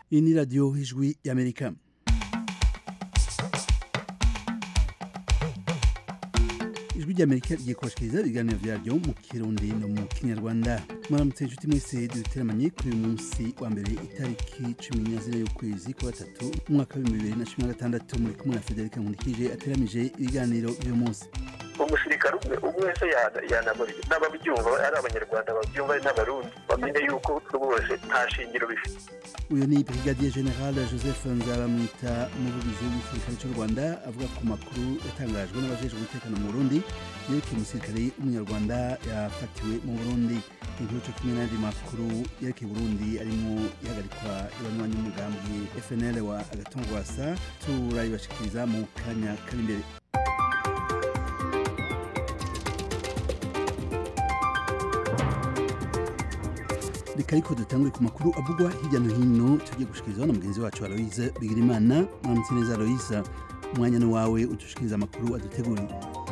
iyi ni radiyo ijwi y'amerika ijwi ry'amerika rigiye kubashikiriza ibiganiro vyaryo mu kirundi no mu kinyarwanda mwaramutse inshuti mwese duteramanye kuri uyu munsi wa mbere itariki cumi na zine y'ukwezi kwa gatatu umwaka w'ibihumbi bibiri na cumi na gatandatu muri kumwe na federika nkundikije ateramije ibiganiro vy'uyu munsi umusirikare umwe umwe wese yanamurira n'ababyumva ari abanyarwanda babyumva ari n'abarundi bamenye yuko rwose nta shingiro bifite uyu ni brigadier general joseph nzabamwita umuvugizi w'igisirikare cy'u rwanda avuga ku makuru yatangajwe n'abajejwe umutekano mu burundi yerekeye umusirikare w'umunyarwanda yafatiwe mu burundi inkuru cyo kumwe n'andi makuru yerekeye burundi arimo ihagarikwa ibanywanyi n'umugambi fnl wa agatongwasa turayibashikiriza mu kanya kari imbere reka ariko dutangure ku makuru avugwa hirya no hino tugiye gushikirizwa na mugenzi wacu aloise bigirimana mwaramutse neza aloise umwanya ni wawe udushikiriza amakuru aduteguriye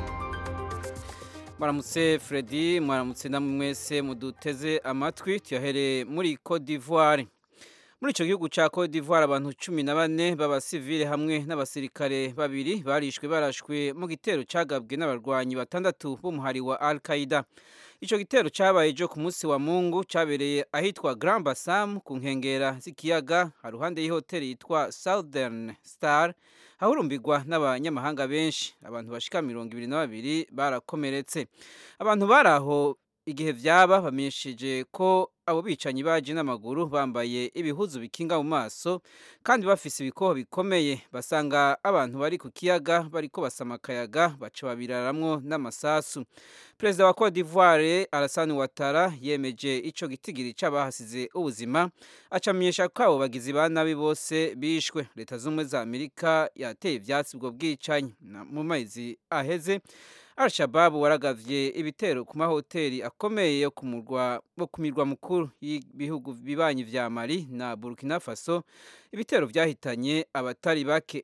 mwaramutse Freddy mwaramutse namwe mwese muduteze amatwi tuyahereye muri Cote d'Ivoire muri icyo gihugu cya Cote d'Ivoire abantu cumi na bane b'abasivile hamwe n'abasirikare babiri barishwe barashwe mu gitero cyagabwe n'abarwanyi batandatu b'umuhari wa Al Qaeda icyo gitero cyabaye ejo ku munsi wa mungu cyabereye ahitwa Grand Bassam ku nkengera z'ikiyaga haruhande y'ihoteli yitwa Southern Star hahurumbirwa n'abanyamahanga benshi abantu bashika mirongo ibiri na babiri barakomeretse abantu bari aho igihe vyaba bamenyesheje ko abo bicanyi baje n'amaguru bambaye ibihuzu bikinga mu maso kandi bafise ibikoho bikomeye basanga abantu bari ku kiyaga bariko basama akayaga baca babiraramwo n'amasasu perezida wa Cote d'Ivoire Alassane Ouattara yemeje ico gitigiri c'abahasize ubuzima acamenyesha ko abo bagizi ba nabi bose bishwe leta z'ubumwe za Amerika yateye ivyatsi ubwo bwicanyi mu mezi aheze Al-Shabaab waragavye ibitero ku mahoteli akomeye yo kumurwa bo kumirwa mukuru y'ibihugu bibanyi vya Mali na Burkina Faso ibitero vyahitanye abatari bake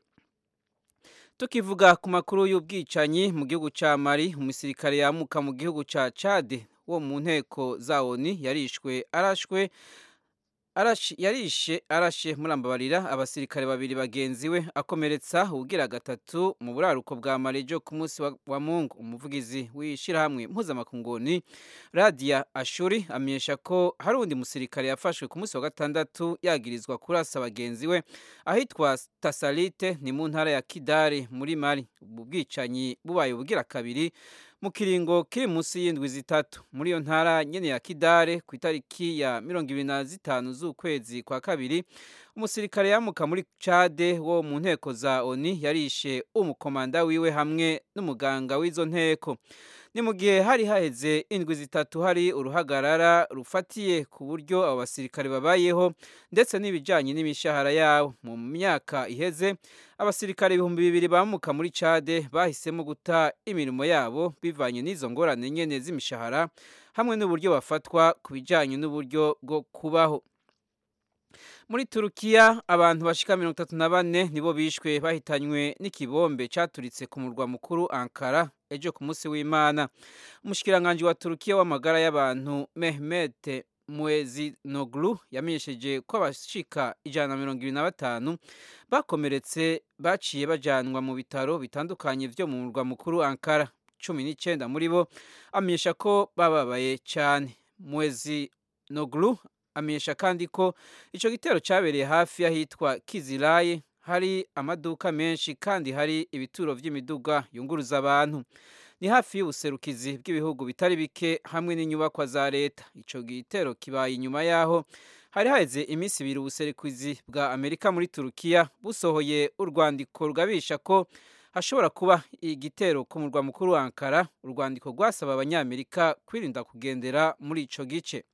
tukivuga ku makuru y'ubwicanyi mu gihugu ca Mali umusirikare yamuka mu gihugu ca Chad wo mu nteko za ONU yarishwe arashwe Arashi, yarishe arashe murambabarira abasirikare babiri bagenzi we akomeretsa ugira gatatu mu buraruko bwa Marejo ku munsi wa, wa Mungu umuvugizi w'ishirahamwe mpuzamakunguni Radia Ashuri amenyesha ko hari undi musirikare yafashwe ku munsi wa gatandatu yagirizwa kurasa bagenzi we ahitwa Tasalite ni mu ntara ya Kidari muri Mali ubu bwicanyi bubaye ubugira kabiri mu kiringo kiri munsi y'indwi zitatu muri iyo ntara nyene ya Kidare ku itariki ya mirongo ibiri na zitanu z'ukwezi kwa kabiri umusirikare yamuka muri Chade wo mu nteko za ONU yarishe umukomanda wiwe hamwe n'umuganga w'izo nteko ni mu gihe hari haheze indwi zitatu hari uruhagarara rufatiye ku buryo abo basirikare babayeho ndetse n'ibijyanye n'imishahara yabo mu myaka iheze abasirikare ibihumbi bibiri bamuka muri Chade bahisemo guta imirimo yabo bivanye n'izo ngorane nyene z'imishahara hamwe n'uburyo bafatwa ku bijyanye n'uburyo bwo kubaho muri turukiya abantu bashika mirongo itatu na bane nibo bishwe bahitanywe n'ikibombe cyaturitse ku murwa mukuru ankara ejo ku munsi w'imana umushikiranganji wa turukiya w'amagara y'abantu mehmet muezinoglu yamenyesheje ko abashika ijana na mirongo ibiri na batanu bakomeretse baciye bajanwa mu bitaro bitandukanye vyo mu murwa mukuru ankara cumi n'icenda muri bo amenyesha ko bababaye cyane muezinoglu amenyesha kandi ko ico gitero cyabereye hafi y'ahitwa Kizilaye hari amaduka menshi kandi hari ibituro vy'imiduga yunguruza abantu ni hafi y'ubuserukizi bw'ibihugu bitari bike hamwe n'inyubakwa za leta ico gitero kibaye inyuma yaho hari haheze iminsi ibiri ubuserukizi bwa Amerika muri Turukiya busohoye urwandiko rugabisha ko hashobora kuba igitero ku murwa mukuru wa Ankara urwandiko rwasaba abanyamerika kwirinda kugendera muri ico gice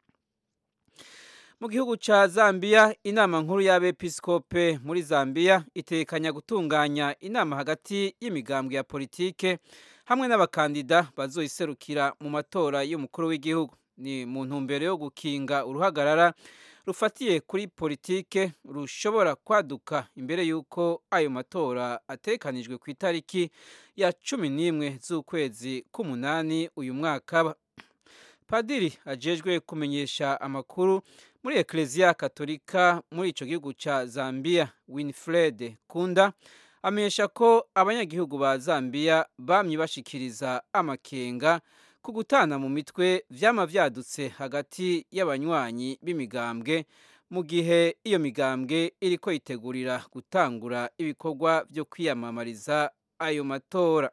mu gihugu ca Zambia inama nkuru y'abepiskope muri Zambia itekanya gutunganya inama hagati y'imigambwe ya politike hamwe n'abakandida bazoyiserukira mu matora y'umukuru w'igihugu ni mu ntumbero yo gukinga uruhagarara rufatiye kuri politike rushobora kwaduka imbere y'uko ayo matora atekanijwe ku itariki ya cumi n'imwe z'ukwezi k'umunani uyu mwaka padiri ajejwe kumenyesha amakuru muri ekereziya katolika muri icyo gihugu cya zambia winfred kunda amenyesha ko abanyagihugu ba zambia bamye bashikiriza amakenga ku gutana mu mitwe vyama vyadutse hagati y'abanywanyi b'imigambwe mu gihe iyo migambwe iriko yitegurira gutangura ibikorwa vyo kwiyamamariza ayo matora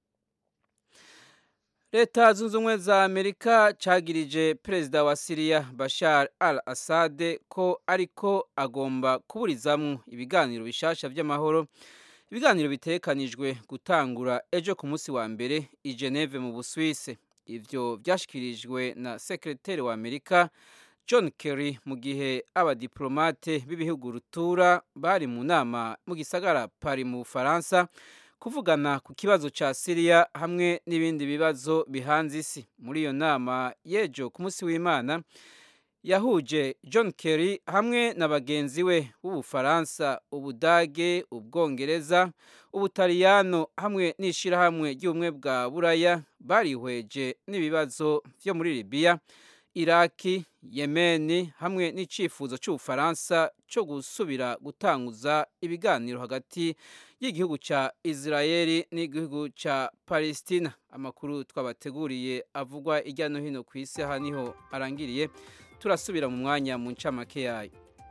leta zunze ubumwe za amerika cagirije perezida wa siriya bashar al assad ko ariko agomba kuburizamwo ibiganiro bishasha vy'amahoro ibiganiro bitekanijwe gutangura ejo ku munsi wa mbere i geneve mu buswise ivyo vyashikirijwe na sekreteri wa amerika john kerry mu gihe abadiplomate b'ibihugu rutura bari mu nama mu gisagara pari mu bufaransa kuvugana ku kibazo ca siriya hamwe n'ibindi bibazo bihanze isi muri iyo nama y'ejo ku munsi w'imana yahuje john kerry hamwe na bagenzi we b'ubufaransa ubudage ubwongereza ubutaliyano hamwe n'ishirahamwe ry'ubumwe bwa buraya barihweje n'ibibazo vyo muri libiya iraki yemeni hamwe n'icyifuzo cy'ubufaransa cyo gusubira gutanguza ibiganiro hagati y'igihugu cya israeli n'igihugu cya palestina amakuru twabateguriye avugwa hirya no hino ku isi aha niho arangiriye turasubira mu mwanya mu ncamake yayo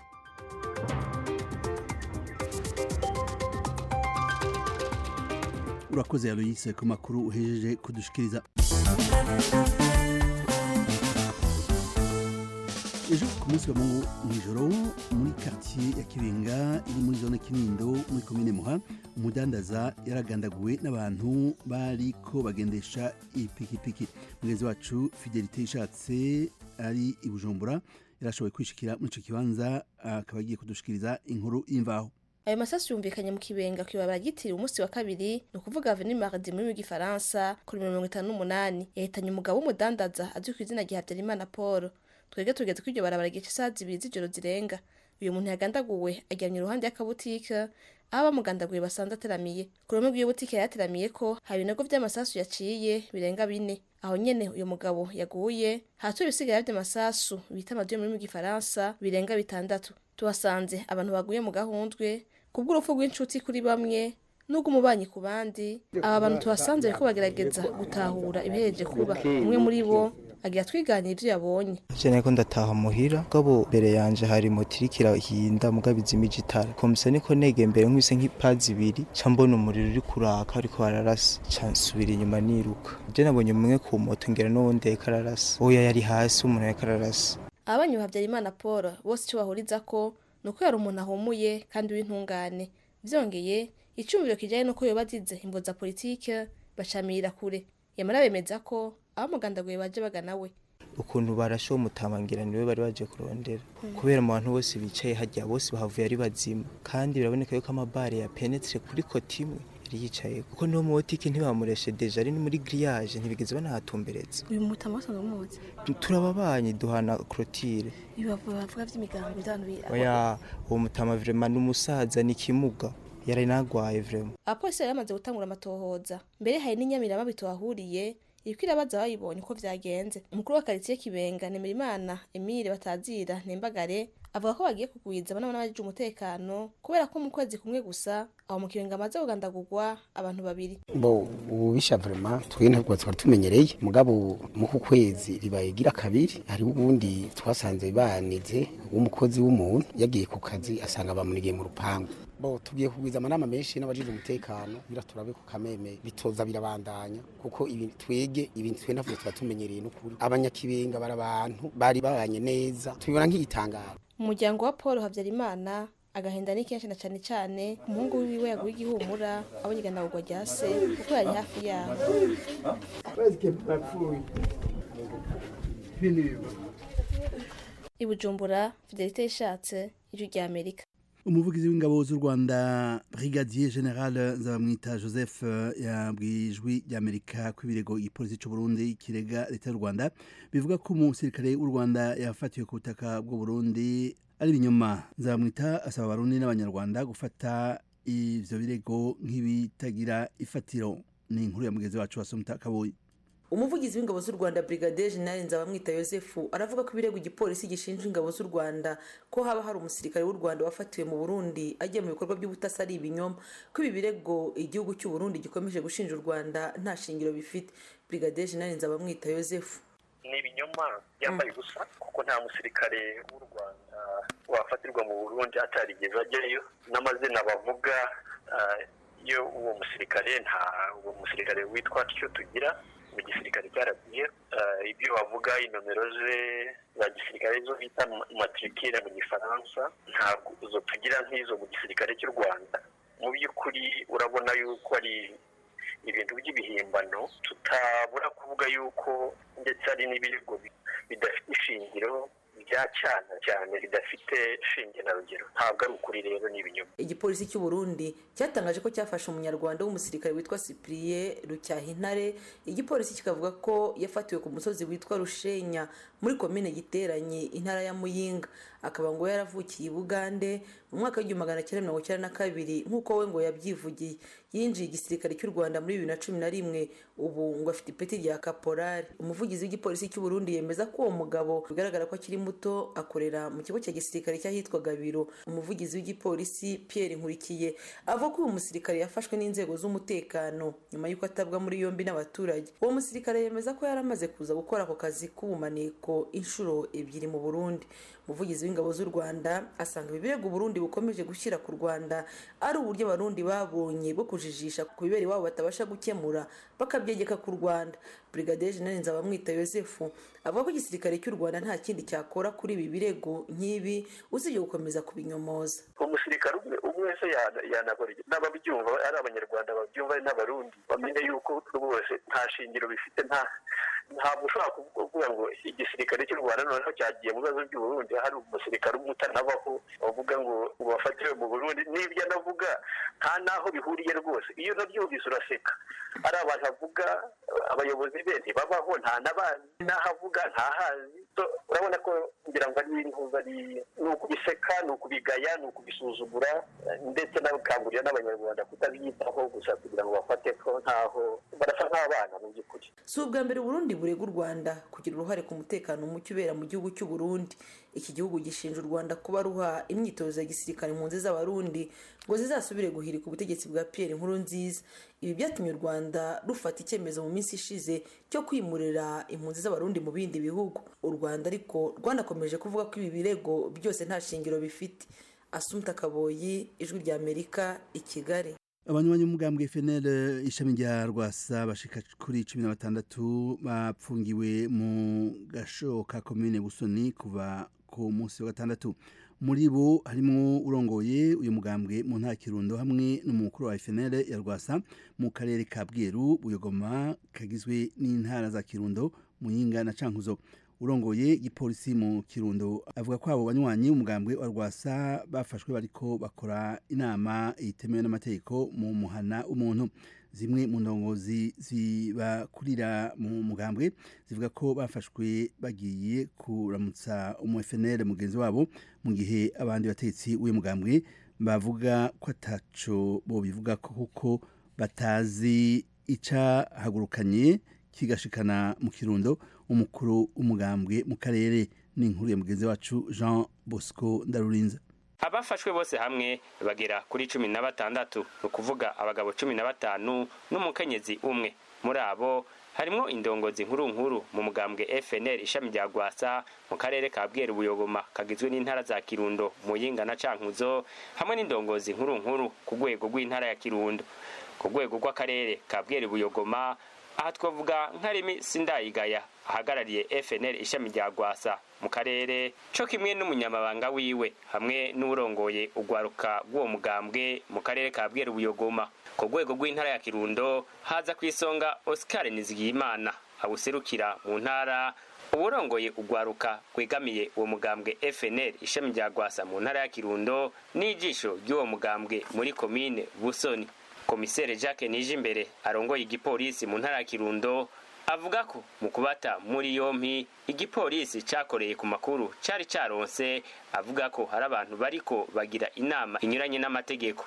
urakoze aloyise ku makuru uhejeje kudushikiriza ejo ku munsi wa mungu mw'ijoro muri quartier ya kibenga iri muri zone kinindo muri komine muha umudandaza yaragandaguwe n'abantu bariko bagendesha ipikipiki mugenzi wacu fidelite ishatse ari i bujumbura yarashoboye kwishikira muri ico kibanza akaba agiye kudushikiriza inkuru y'imvaho ayo masasu yumvikanye mu kibenga kwibabara ryitiriwe umunsi wa kabiri ni ukuvuga avenue mardi muri w'igifaransa kuri mirongo itanu n'umunani yahitanye umugabo w'umudandaza azwi ku izina rya habyarimana paul twebwe tugeze kuri iryo barabara gice isaha zibiri z'ijoro zirenga uyu muntu yagandaguwe aryamye iruhande y'akabutike aho abamugandaguye basanze ateramiye ku ruhome rw'iyo butike yateramiye ko hari ibinogo vy'amasasu yaciye birenga bine aho nyene uyu mugabo yaguye hatuye ibisigara vy'amasasu bita amadiyo muri mu gifaransa birenga bitandatu tuhasanze abantu baguye mu gahundwe kubw'urupfu rw'inshuti kuri bamwe nubwo umubanyi ku bandi aba bantu tuhasanze bariko bagerageza gutahura ibihereje kuba umwe muri bo agira twiganira ivyo yabonye je niko ndataha muhira gabo mbere yanje hari moto iriko irahinda mugabo izimije itara komisa niko nege mbere nk'ise nk'ipazi ibiri ca mbona umuriro uri kuraka ariko bararasa ca nsubira inyuma niruka je nabonye umwe ku moto ngera n'uwundi yariko ararasa oya yari hasi umuntu yariko ararasa ababanyi ba habyarimana paul bose ico bahurizako ni uko yari umuntu ahumuye kandi w'intungane vyongeye icumviro kijanye n'uko yoba azize imvo za politike bacamirira kure yamara bemeza ko abamugandaguye baje bagana we ukuntu barashowe umutamangira niwe bari baje kurondera kubera mu bantu bose bicaye hajya bose bahavuye ari bazima kandi biraboneka yuko amabare ya penetre kuri koti imwe yari yicaye kuko niwo mubotike ntibamureshe deja ari muri grillage ntibigeze banahatumbereza uyu mutama wasanzwe umuzi turababanyi duhana clotire bavuga vy'imigambi vy'abantu oya uwo mutama vraiment n'umusaza ni kimuga yari nagwaye vraiment abapolisi bari bamaze gutangura amatohoza mbere hari n'inyamirama bitohahuriye iriko irabaza bayibonye uko vyagenze umukuru wa karitsiye kibenga nemerimana emile batazira nembagare avuga ko bagiye kugwiza abana n'abajije umutekano kubera ko mu kwezi kumwe gusa aho mu kibenga amaze kugandagurwa abantu babiri bo ubisha vraiment twe ntabwo twari tumenyereye mugabo mu ku kwezi ribaye gira kabiri hari ubundi twasanze banize w'umukozi w'umuntu yagiye ku kazi asanga bamunigiye mu rupangu bo tugiye kugwiza amanama menshi n'abajije umutekano bira turabe ku kameme bitoza birabandanya kuko ibi twege ibintu twe ntabwo tuba tumenyereye n'ukuri abanyakibenga bari abantu bari babanye neza tubibona nk'igitangaro umuryango wa paul habyarimana agahinda ni kenshi na cane cane umuhungu wiwe yaguye igihumura abonye iganagurwa rya se kuko yari hafi yaho i bujumbura fidelite yishatse ijwi rya amerika umuvugizi w'ingabo z'u rwanda brigadier general nzabamwita joseph yabwiye ijwi ry'amerika ko ibirego igipolisi cy'u burundi kirega leta y'u rwanda bivuga ko umusirikare w'u rwanda yafatiwe ku butaka bw'u burundi ari ibinyoma nzabamwita asaba abarundi n'abanyarwanda gufata ivyo birego nk'ibitagira ifatiro ni inkuru ya mugenzi wacu wasomta kaboyi umuvugizi w'ingabo z'u rwanda brigadier general nzabamwita yosefu aravuga ko ibirego igipolisi gishinja ingabo z'u rwanda ko haba hari umusirikare w'u rwanda wafatiwe mu burundi agiye mu bikorwa by'ubutasi ari ibinyoma ko ibi birego igihugu cy'u burundi gikomeje gushinja u rwanda nta shingiro bifite brigadier general nzabamwita yosefu ni ibinyoma byambaye ubusa kuko nta musirikare w'u rwanda wafatirwa mu burundi atarigeze ajyayo n'amazina bavuga iyo uwo musirikare nta uwo musirikare witwa tyo tugira mu gisirikare cyaragiye ibyo bavuga inomero ze za gisirikare zo bita matrikire mu gifaransa ntabwo izo tugira nk'izo mu gisirikare cy'u rwanda mu by'ukuri urabona yuko ari ibintu by'ibihimbano tutabura kuvuga yuko ndetse hari n'ibirego bidafite ishingiro bya cyane cyane bidafite shinge na rugero ntabwo ari ukuri rero ni ibinyoma igipolisi cy'u Burundi cyatangaje ko cyafashe umunyarwanda w'umusirikare witwa Cyprien Rucyahintare igipolisi kikavuga ko yafatiwe ku musozi witwa Rushenya muri komine giteranye intara ya Muyinga akaba ngo yaravukiye i Bugande mu mwaka w'igihumbi magana cyenda mirongo icyenda na kabiri nk'uko we ngo yabyivugiye yinjiye igisirikare cy'u Rwanda muri bibiri na cumi na rimwe ubu ngo afite ipeti rya kaporari umuvugizi w'igipolisi cy'u Burundi yemeza ko uwo mugabo bigaragara ko akiri muto akorera mu kigo cya gisirikare cy'ahitwa Gabiro umuvugizi w'igipolisi Pierre Nkurikiye avuga ko uyu musirikare yafashwe n'inzego z'umutekano nyuma y'uko atabwa muri yombi n'abaturage uwo musirikare yemeza ko yari amaze kuza gukora ako kazi k'ubumaniko inshuro ebyiri mu Burundi umuvugizi w'ingabo z'u Rwanda asanga ibi birego Burundi bukomeje gushyira ku Rwanda ari uburyo abarundi babonye bwo kujijisha ku bibera iwabo batabasha gukemura bakabyegeka ku Rwanda Brigadier General Nzabamwita Yosefu avuga ko igisirikare cy'u Rwanda nta kindi cyakora kuri ibi birego nk'ibi usibye gukomeza kubinyomoza umusirikare umwe umwe wese yanakora n'ababyumva ari abanyarwanda babyumva ari n'abarundi bamenye yuko rwose nta shingiro bifite nta ntabwo ushobora kuvuga ngo igisirikare cy'u rwanda noneho cyagiye mu bibazo by'uburundi hari umusirikare umwe utanabaho bavuga ngo bafatiwe mu burundi n'ibyo anavuga nta n'aho bihuriye rwose iyo unabyumvise uraseka ari abantu avuga abayobozi be ntibabaho nta n'abazi n'aho avuga ntahazi urabona ko ngira ngo ari intuza ni ukubiseka ni ukubigaya ni ukubisuzugura ndetse n'abakangurira n'abanyarwanda kutabyitaho gusa kugira ngo bafate ko ntaho barasa nk'abana mu by'ukuri si ubwa mbere Burundi burega u Rwanda kugira uruhare ku mutekano muke ubera mu gihugu cy'u Burundi iki gihugu gishinja u Rwanda kuba ruha imyitozo ya gisirikare impunzi z'abarundi ngo zizasubire guhirika ubutegetsi bwa Pierre Nkurunziza ibi byatumye u Rwanda rufata icyemezo mu minsi ishize cyo kwimurira impunzi z'abarundi mu bindi bihugu u Rwanda ariko rwanakomeje kuvuga ko ibi birego byose nta shingiro bifite Asumta Kaboyi ijwi rya Amerika i Kigali abanywanyi b'umugambwe FNL ishami rya Rwasa bashika kuri cumi na batandatu bapfungiwe mu gasho ka komine Busoni kuva ku munsi wa gatandatu muri bo harimo urongoye uyu mugambwe mu ntara Kirundo hamwe n'umukuru wa FNL ya Rwasa mu karere ka Bweru Buyogoma kagizwe n'intara za Kirundo Muyinga na Cankuzo urongoye igipolisi mu kirundo avuga ko abo banywanyi umugambwe wa rwasa bafashwe bariko bakora inama itemewe n'amategeko mu muhana umuntu zimwe mu ndongozi zibakurira mu mugambwe zivuga ko bafashwe bagiye kuramutsa umu FNL mugenzi wabo mu gihe abandi batetsi w'uyu mugambwe bavuga ko ataco bo bivuga ko kuko batazi icahagurukanye kigashikana mu kirundo umukuru umugambwe mu karere n'inkuru ya mugenzi wacu Jean Bosco Ndarurinza abafashwe bose hamwe bagera kuri cumi na batandatu ni ukuvuga abagabo cumi na batanu n'umukenyezi umwe muri abo harimwo indongozi nkuru nkuru mu mugambwe FNL ishami rya Gwasa mu karere ka Bweru Buyogoma kagizwe n'intara za Kirundo Muyinga na Cankuzo hamwe n'indongozi nkuru nkuru ku rwego rw'intara ya Kirundo ku rwego rw'akarere ka Bweru Buyogoma aha twavuga nka Remi Sindayigaya ahagarariye FNL ishami rya Gwasa mu karere co kimwe n'umunyamabanga wiwe hamwe n'urongoye ugwaruka rw'uwo mugambwe mu karere ka Bweru Buyogoma ku rwego rw'intara ya Kirundo haza kwisonga Oscar Nizigiyimana awuserukira mu ntara uburongoye ugwaruka kwegamiye uwo mugambwe FNL ishami rya Gwasa mu ntara ya Kirundo n'ijisho ry'uwo mugambwe muri komine Busoni komisere Jacques Nijimbere arongoye igipolisi mu ntara ya Kirundo avuga ko mu kubata muri yompi igipolisi cakoreye ku makuru cari caronse avuga ko hari abantu bariko bagira inama inyuranye n'amategeko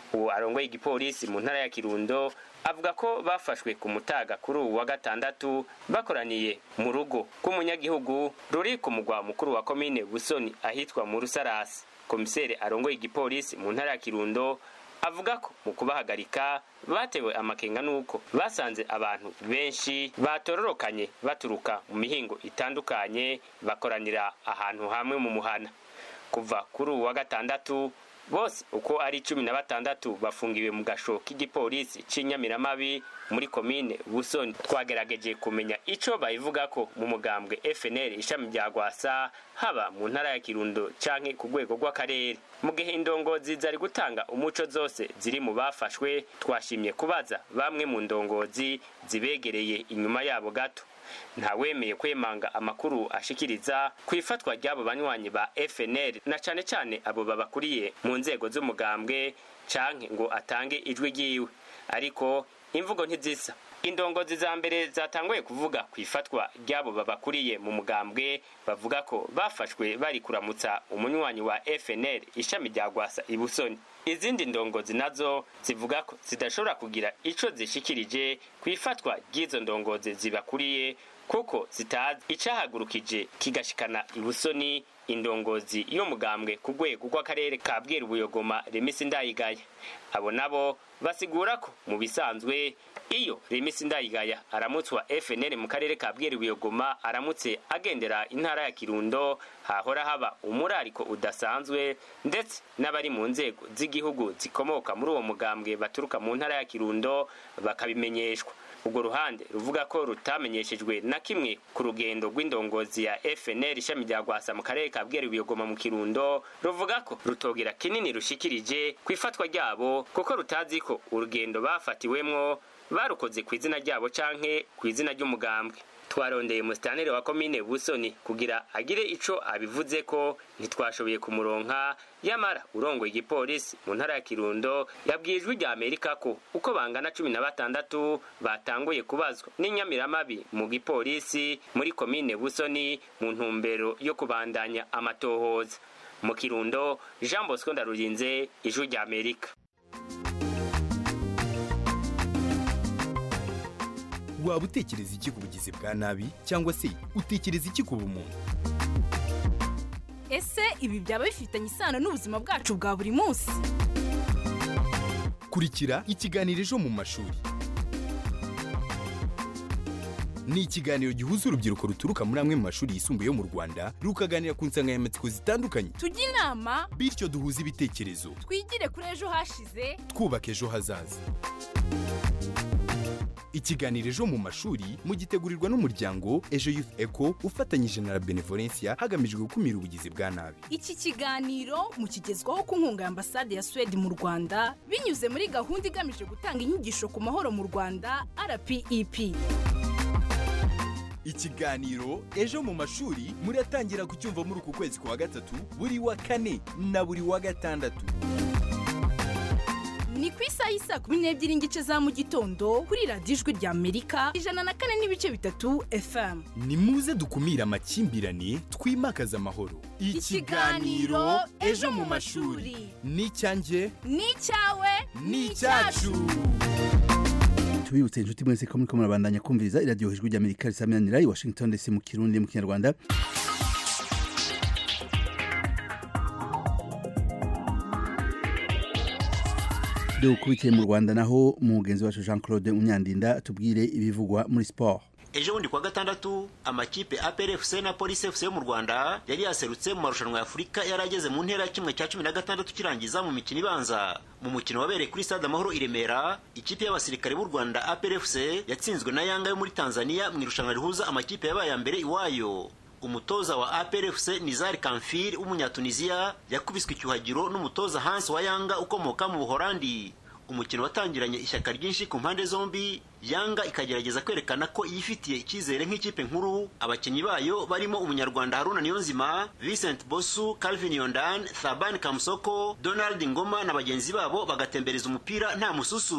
uwo arongoye igipolisi mu ntara ya kirundo avuga ko bafashwe ku mutaga kuri uwu wa gatandatu bakoraniye mu rugo rw'umunyagihugu ruri ku mugwa mukuru wa komine busoni ahitwa mu rusarasi komiseri arongoye igipolisi mu ntara ya kirundo avuga ko mu kubahagarika batewe amakenga nuko basanze abantu benshi batororokanye baturuka mu mihingo itandukanye bakoranira ahantu hamwe mu muhana kuva kuri uwu wa gatandatu bose uko ari cumi na batandatu bafungiwe mu gasho k'igipolisi c'inyamiramabi muri komine busoni twagerageje kumenya ico bayivuga ko mu mugambwe fnl ishami rya gwasa haba mu ntara ya kirundo canke ku rwego rw'akarere mu gihe indongozi zari gutanga umuco zose ziri mu bafashwe twashimye kubaza bamwe mu ndongozi zibegereye inyuma yabo gato ntawemeye kwemanga amakuru ashikiriza ku ifatwa ry'abo banywanyi ba fnl na cane cane abo babakuriye mu nzego z'umugambwe canke ngo atange ijwi ryiwe ariko imvugo ntizisa indongozi za mbere zatanguye kuvuga ku ifatwa ry'abo babakuriye mu mugambwe bavuga ko bafashwe bari kuramutsa umunywanyi wa fnl ishami rya gwasa ibusoni izindi ndongozi nazo zivuga ko zidashobora kugira ico zishikirije ku ifatwa ry'izo ndongozi zibakuriye kuko zitazi icahagurukije kigashikana ibusoni indongozi y'umugambwe ku rwego rw'akarere ka bweru buyogoma remisi ndayigaya abo nabo basigura ko mu bisanzwe iyo remisi ndayigaya aramutswa fnl mu karere ka bweru buyogoma aramutse agendera intara ya kirundo hahora haba umurariko udasanzwe ndetse n'abari mu nzego z'igihugu zikomoka muri uwo mugambwe baturuka mu ntara ya kirundo bakabimenyeshwa urwo ruhande ruvuga ko rutamenyeshejwe na kimwe ku rugendo rw'indongozi ya fnl ishami rya gwasa mu karere ka bweru buyogoma mu kirundo ruvuga ko rutogira kinini rushikirije ku ifatwa ryabo kuko rutazi ko urugendo bafatiwemwo barukoze ku izina ryabo canke ku izina ry'umugambwe twarondeye musitanire wa komine busoni kugira agire ico abivuze ko ntitwashoboye kumuronka yamara urongoye igipolisi mu ntara ya kirundo yabwiye ijwi rya amerika ko uko bangana cumi na batandatu batanguye kubazwa n'inyamiramabi mu gipolisi muri komine busoni mu ntumbero yo kubandanya amatohoza mu kirundo jean bosco ndarurinze ijwi rya amerika waba utekereza iki ku bugizi bwa nabi cyangwa se utekereza iki ku bumuntu ese ibi byaba bifitanye isano n'ubuzima bwacu bwa buri munsi kurikira ikiganiro ejo mu mashuri ni ikiganiro gihuza urubyiruko ruturuka muri amwe mu mashuri yisumbuye yo mu rwanda rukaganira ku nsanganyamatsiko zitandukanye tujye inama bityo duhuze ibitekerezo twigire kuri ejo hashize twubaka ejo hazaza ikiganiro ejo mu mashuri mugitegurirwa n'umuryango ejo youth eco ufatanyije na la benevolencia hagamijwe gukumira ubugizi bwa nabi iki kiganiro mukigezwaho ku nkunga ya ambasade ya suwede mu rwanda binyuze muri gahunda igamije gutanga inyigisho ku mahoro mu rwanda rpep ikiganiro ejo mu mashuri muratangira kucyumva muri uku kwezi kwa gatatu buri wa kane na buri wa gatandatu ni ku isaha y'isa kumi n'ebyiri n'igice za mu gitondo kuri radiyo ijwi rya amerika ijana na kane n'ibice bitatu fm ni muze dukumire amakimbirane twimakaze amahoro Ikiganiro Ejo mu Mashuri. ni icyanjye ni icyawe ni icyacu tubibutse inshuti mwese ko muriko murabandanya kumviriza iradiyo ijwi ry'amerika risaminanira i washington ndetse mu kirundi mu kinyarwanda dukubitiye mu rwanda naho umugenzi wacu jean claude munyandinda atubwire ibivugwa muri siporo ejo bundi kuwa gatandatu amakipe APRFC na Police FC yo mu Rwanda yari yaserutse mu marushanwa ya Afurika yari ageze mu ntera ya kimwe cya cumi na gatandatu kirangiza mu mikino ibanza mu mukino wabereye kuri stade Amahoro i Remera ikipe y'abasirikare b'u Rwanda APRFC yatsinzwe na Yanga yo muri Tanzania mu irushanwa rihuza amakipe yabaye mbere iwayo umutoza wa APRFC Nizar Kamfir w'umunyatunisia yakubiswe icyuhagiro n'umutoza Hans wa Yanga ukomoka mu Buholandi umukino watangiranye ishyaka ryinshi ku mpande zombi yanga ikagerageza kwerekana ko yifitiye icyizere nk'ikipe nkuru abakinnyi bayo barimo umunyarwanda haruna niyonzima vincent bosu calvin yondan thaban kamusoko donald ngoma na bagenzi babo bagatembereza umupira nta mususu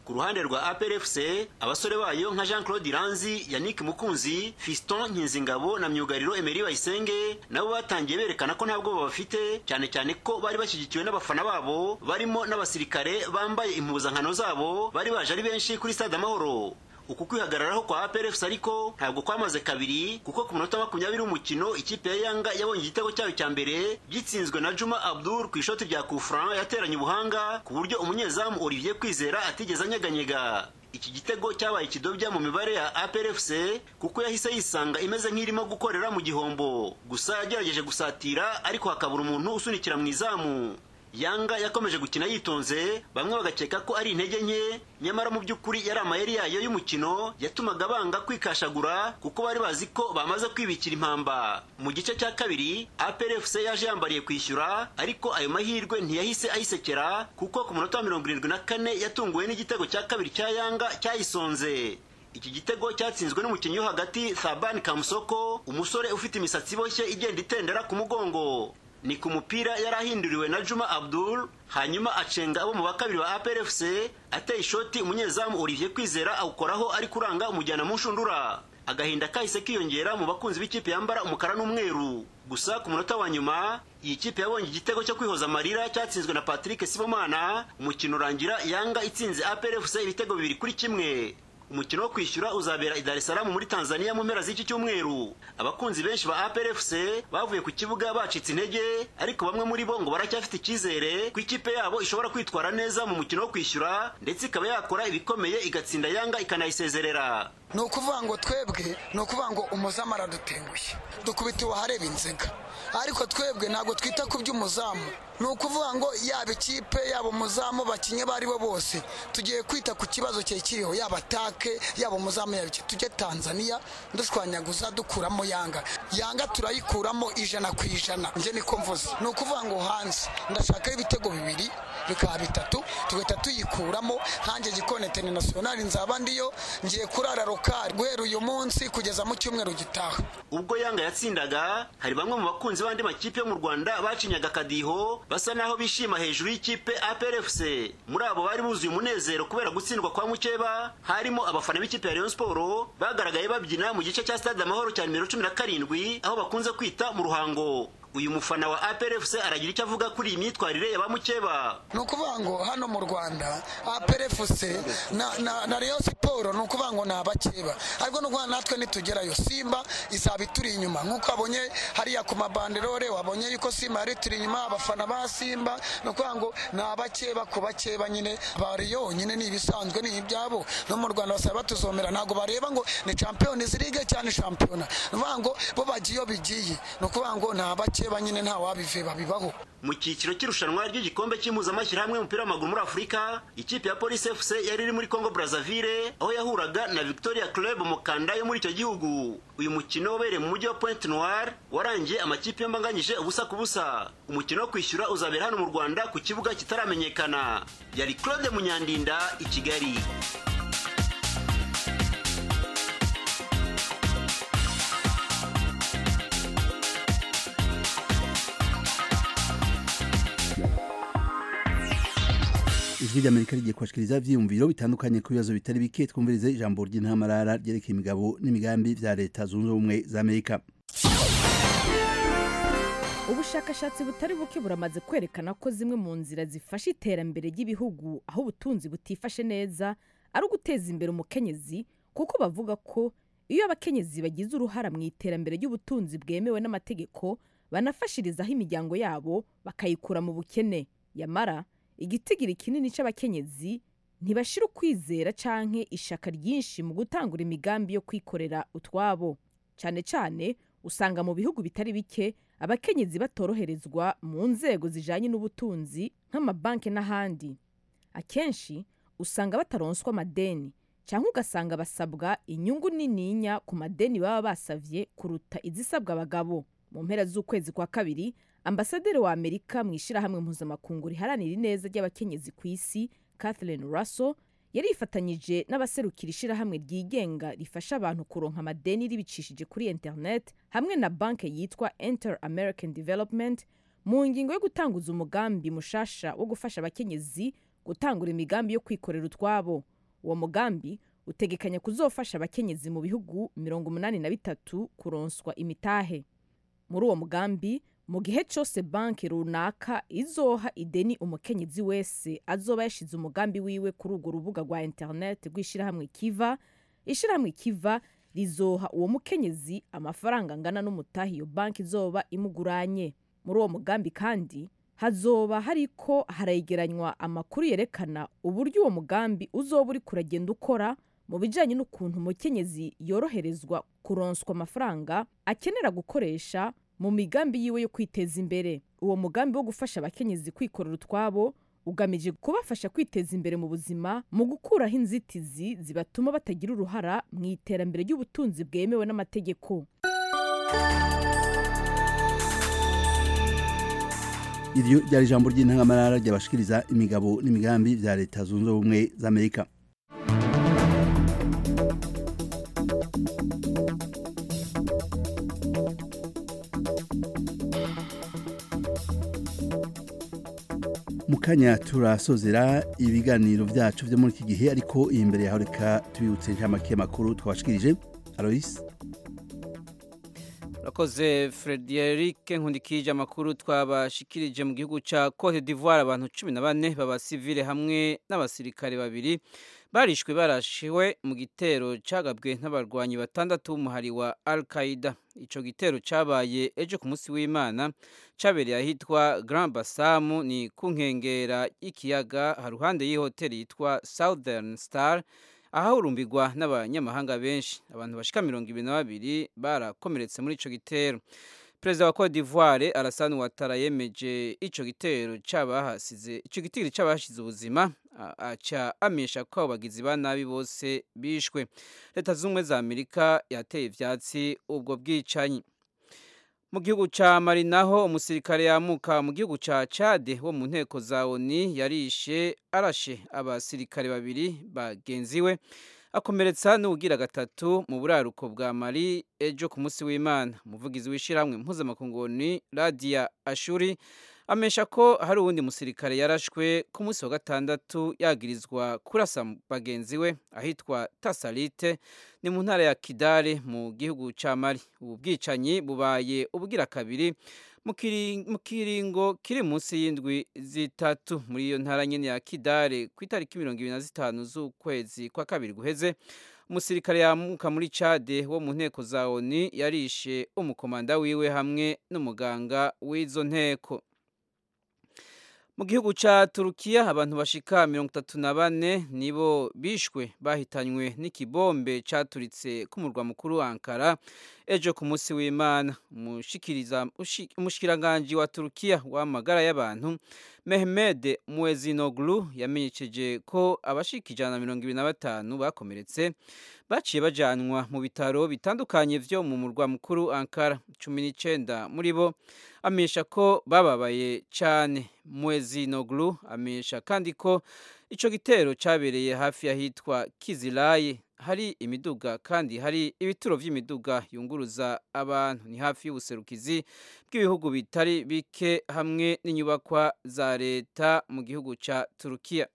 ku ruhande rwa APRFC abasore bayo nka Jean Claude Iranzi Yannick Mukunzi Fiston Nkinzingabo na myugariro Emery Bayisenge nabo batangiye berekana ko ntabwo babafite cyane cyane ko bari bashyigikiwe n'abafana babo barimo n'abasirikare bambaye impuzankano zabo bari baje ari benshi kuri stade Amahoro uku kwihagararaho kwa APRFC ariko ntabwo kwamaze kabiri kuko ku munota makumyabiri w'umukino ikipe ya Yanga yabonye igitego cyayo cya mbere gitsinzwe na Juma Abdul ku ishoti rya Kufran yateranye ubuhanga ku buryo umunyezamu Olivier Kwizera atigeze anyeganyega iki gitego cyabaye ikidobya mu mibare ya APRFC kuko yahise yisanga imeze nk'irimo gukorera mu gihombo gusa yagerageje gusatira ariko hakabura umuntu usunikira mu izamu yanga yakomeje gukina yitonze bamwe bagakeka ko ari intege nke nyamara mu by'ukuri yari amayeri yayo y'umukino yatumaga banga kwikashagura kuko bari bazi ko bamaze kwibikira impamba mu gice cya kabiri APRFC yaje yambariye kwishyura ariko ayo mahirwe ntiyahise ayisekera kuko ku munota wa mirongo irindwi na kane yatunguwe n'igitego cya kabiri cya yanga cyayisonze iki gitego cyatsinzwe n'umukinnyi wo hagati Thaban Kamusoko umusore ufite imisatsi iboshye igenda itendera ku mugongo ni ku mupira yari ahinduriwe na Juma Abdul hanyuma acenga abo mu bakabiri ba APRFC ateye ishoti umunyezamu Olivier Kwizera awukoraho ari kuranga umujyana mu nshundura agahinda kahise kiyongera mu bakunzi b'ikipe yambara umukara n'umweru gusa ku munota wa nyuma iyi kipe yabonye igitego cyo kwihoza amarira cyatsinzwe na Patrick Sibomana umukino urangira Yanga itsinze APRFC ibitego bibiri kuri kimwe umukino wo kwishyura uzabera i Dar es Salaam muri Tanzania mu mpera z'iki cyumweru abakunzi benshi ba APRFC bavuye ku kibuga bacitse intege ariko bamwe muri bo ngo baracyafite icyizere ko ikipe yabo ishobora kwitwara neza mu mukino wo kwishyura ndetse ikaba yakora ibikomeye igatsinda Yanga ikanayisezerera ni ukuvuga ngo twebwe ni ukuvuga ngo umuzamu aradutengushye dukubitiwe ahareba inzega ariko twebwe ntabwo twita ku by'umuzamu ni ukuvuga ngo yaba ikipe yaba umuzamu bakinye abo ari bo bose tugiye kwita ku kibazo cye kiriho yaba take yaba umuzamu yaba iki tujye tanzania dushwanyaguza dukuramo yanga yanga turayikuramo ijana ku ijana njye niko mvuze ni ukuvuga ngo hanze ndashakaho ibitego bibiri bikaba bitatu tugahita tuyikuramo nkanjye gikone international nzaba ndiyo ngiye kurara rokari guhera uyu munsi kugeza mu cyumweru gitaha ubwo yanga yatsindaga hari bamwe mu bakunzi b'andi makipe yo mu rwanda bacinyaga akadiho basa naho bishima hejuru y'ikipe APRFC muri abo bari buzuye umunezero kubera gutsindwa kwa mukeba harimo abafana b'ikipe ya Rayon Sport bagaragaye babyina mu gice cya stade amahoro cya nimero cumi na karindwi aho bakunze kwita mu ruhango uyu mufana wa APRFC aragira icyo avuga kuri iyi myitwarire ya bamukeba ni ukuvuga ngo hano mu rwanda APRFC na, na, na Rayon Sport ni ukuvuga ngo ni abakeba ariko ni ukuvuga natwe nitugerayo Simba izaba ituri inyuma nk'uko wabonye hariya ku mabanderore wabonye yuko Simba yari turi inyuma abafana ba Simba ni ukuvuga ngo ni abakeba ku bakeba nyine ba Rayon nyine ni ibisanzwe ni ibyabo no mu Rwanda basaba batuzomera ntabwo bareba ngo ni Champions League cyane shampiyona ni ukuvuga ngo bo bagiye iyo bigiye ni ukuvuga ngo ni abakeba bakeba nyine nta wabive babibaho mu cyiciro cy'irushanwa ry'igikombe cy'impuzamashyirahamwe y'umupira w'amaguru muri afurika ikipe ya polisi fc yari iri muri congo brazzaville aho yahuraga na victoria club mukanda yo muri icyo gihugu uyu mukino wabereye mu mujyi wa pointe noire warangiye amakipe yambanganyije ubusa ku busa umukino wo kwishyura uzabera hano mu rwanda ku kibuga kitaramenyekana yari claude munyandinda i kigali ijwi ry'amerika rigiye kubashikiriza ivyiyumviro bitandukanye ku bibazo bitari bike twumvirize ijambo ry'intamarara ryerekeye imigabo n'imigambi vya leta zunze ubumwe za amerika ubushakashatsi butari buke buramaze kwerekana ko zimwe mu nzira zifasha iterambere ry'ibihugu aho ubutunzi butifashe neza ari uguteza imbere umukenyezi kuko bavuga ko iyo abakenyezi bagize uruhara mu iterambere ry'ubutunzi bwemewe n'amategeko banafashirizaho imiryango yabo bakayikura mu bukene yamara igitigiri kinini cy'abakenyezi ntibashira ukwizera canke ishaka ryinshi mu gutangura imigambi yo kwikorera utwabo cyane cyane usanga mu bihugu bitari bike abakenyezi batoroherezwa mu nzego zijanye n'ubutunzi nk'amabanki n'ahandi akenshi usanga bataronswa amadeni cyangwa ugasanga basabwa inyungu nininya ku madeni baba basavye kuruta izisabwa abagabo mu mpera z'ukwezi kwa kabiri ambasaderi wa amerika mu ishyirahamwe mpuzamakungu riharanira ineza ry'abakenyezi ku isi kathleen russell yari yifatanyije n'abaserukira ishyirahamwe ryigenga rifasha abantu kuronka amadeni ribicishije kuri internet hamwe na banki yitwa enter american development mu ngingo yo gutanguza umugambi mushasha wo gufasha abakenyezi gutangura imigambi yo kwikorera utwabo uwo mugambi utegekanya kuzofasha abakenyezi mu bihugu mirongo umunani na bitatu kuronswa imitahe muri uwo mugambi mu gihe cyose banki runaka izoha ideni umukenyezi wese azoba yashize umugambi wiwe kuri urwo rubuga rwa interineti rw'ishyirahamwe kiva ishyirahamwe kiva rizoha uwo mukenyezi amafaranga angana n'umutahe iyo banki izoba imuguranye muri uwo mugambi kandi hazoba hariko haregeranywa amakuru yerekana uburyo uwo mugambi uzoba uri kuragenda ukora mu bijyanye n'ukuntu umukenyezi yoroherezwa kuronswa amafaranga akenera gukoresha mu migambi yiwe yo kwiteza imbere uwo mugambi wo gufasha abakenyezi kwikorera utwabo ugamije kubafasha kwiteza imbere mu buzima mu gukuraho inzitizi zibatuma batagira uruhara mu iterambere ry'ubutunzi bwemewe n'amategeko iryo ryari ijambo ry'intangamarara ryabashikiriza imigabo n'imigambi bya leta zunze ubumwe za amerika mu kanya turasozera ibiganiro byacu byo muri iki gihe ariko iyi mbere yaho reka tubibutse inshamake y'amakuru twabashikirije aloyce urakoze frederic nkundikije amakuru twabashikirije mu gihugu cya cote d'ivoire abantu cumi na bane b'abasivile hamwe n'abasirikare babiri barishwe barashiwe mu gitero cyagabwe n'abarwanyi batandatu b'umuhari wa al qaida icyo gitero cyabaye ejo ku munsi w'imana cyabereye ahitwa grand basamu ni ku nkengera y'ikiyaga haruhande y'ihoteli yitwa southern star ahahurumbirwa n'abanyamahanga benshi abantu bashika mirongo ibiri na babiri barakomeretse muri ico gitero perezida wa cote d'ivoire alassane ouattara yemeje ico gitero cabahasize ico gitero cabahashize ubuzima aca amenyesha ko abo bagizi ba nabi bose bishwe leta z'ubumwe za amerika yateye ivyatsi ubwo bwicanyi mu gihugu ca mali naho umusirikare yamuka mu gihugu ca cade wo mu nteko za oni yarishe arashe abasirikare babiri bagenzi we akomeretsa n'ubugira gatatu mu buraruko bwa mali ejo ku munsi w'imana umuvugizi w'ishyirahamwe mpuzamakunguni radiya ashuri amesha ko hari uwundi musirikare yarashwe ku munsi wa gatandatu yagirizwa kurasa bagenzi we ahitwa tasalite ni mu ntara ya kidare mu gihugu cya mali ubu bwicanyi bubaye ubugira kabiri mu kiringo kiri munsi y'indwi zitatu muri iyo ntara nyine ya kidare ku itariki mirongo ibiri na zitanu z'ukwezi kwa kabiri guheze umusirikare yamuka muri cade wo mu nteko za oni yarishe umukomanda wiwe hamwe n'umuganga w'izo nteko mu gihugu cya turukiya abantu bashika mirongo itatu na bane nibo bishwe bahitanywe n'ikibombe cyaturitse k'umurwa mukuru wa ankara ejo ku munsi w'imana umushikiranganji wa turukiya w'amagara y'abantu mehmed muezinoglu yamenyesheje ko abashika ijana na mirongo ibiri na batanu bakomeretse baciye bajanwa mu bitaro bitandukanye vyo mu murwa mukuru ankara cumi n'icenda muri bo amenyesha ko bababaye cyane muezinoglu amenyesha kandi ko ico gitero cabereye hafi y'ahitwa kizilayi hari imiduga kandi hari ibituro vy'imiduga yunguruza abantu ni hafi y'ubuserukizi bw'ibihugu bitari bike hamwe n'inyubakwa za leta mu gihugu ca turukiya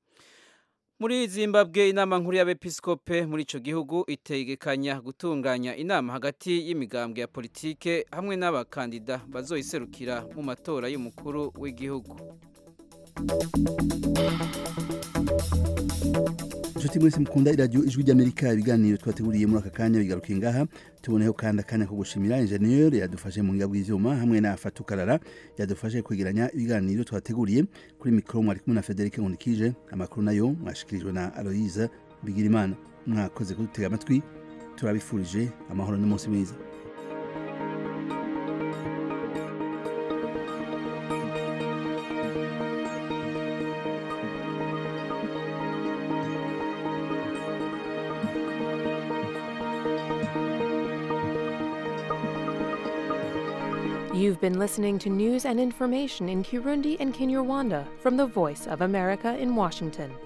muri zimbabwe inama nkuru y'abepiskope muri ico gihugu itegekanya gutunganya inama hagati y'imigambwe ya politike hamwe n'abakandida bazoyiserukira mu matora y'umukuru w'igihugu inshuti mwese mukunda iradiyo ijwi ry'amerika ibiganiro twateguriye muri aka kanya bigarukiye ngaha tuboneho kandi akanya ko gushimira injeniyeri yadufashe mu ngiga bw'ivyuma hamwe na fatukarara yadufashe kwegeranya ibiganiro twateguriye kuri mikoro mwari kumwe na federike nkundikije amakuru nayo mwashikirijwe na aloyiza bigirimana mwakoze kudutega amatwi turabifurije amahoro n'umunsi mwiza You've been listening to news and information in Kirundi and Kinyarwanda from the Voice of America in Washington.